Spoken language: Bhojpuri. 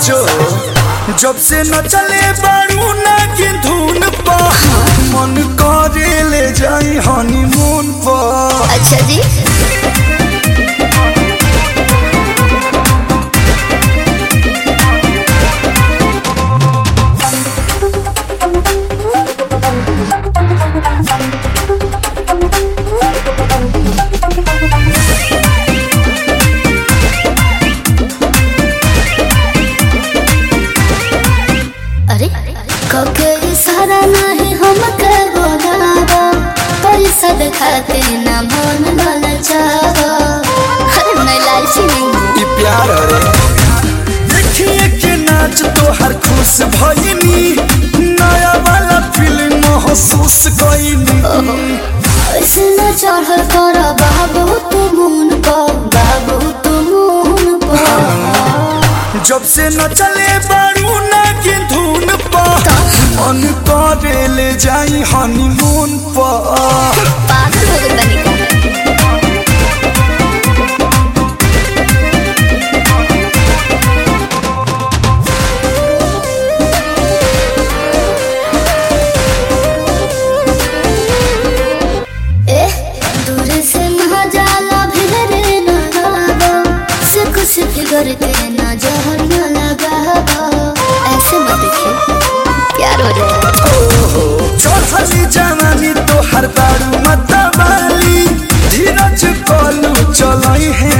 साचो जब से न चले बारू ना की धुन पा मन करे ले जाई हनीमून पर अच्छा जी अरे कके सारा नहीं हम के बोलावा पैसा दिखाते ना मन ललचावा अरे मैं लालची नहीं हूँ ई प्यार रे देखिए के नाच तो हर खुश भइनी नया वाला फिल्म महसूस कइनी ऐसे न चढ़ल कर बाबू तू मुन पर बाबू तू मुन पर जब से न चले बारू ना की धुन पर मन करे ले जाई हनीमून पर पागल हो गई बनी का एह, दूर से ना जाला भिड़े ना गावा, से कुछ फिगर के ना जहर ना लगावा। ऐसे मत देखिए प्यार हो जाएगा चढ़ली जवानी तो हर बारू मतवाली धीरज कलू चलई है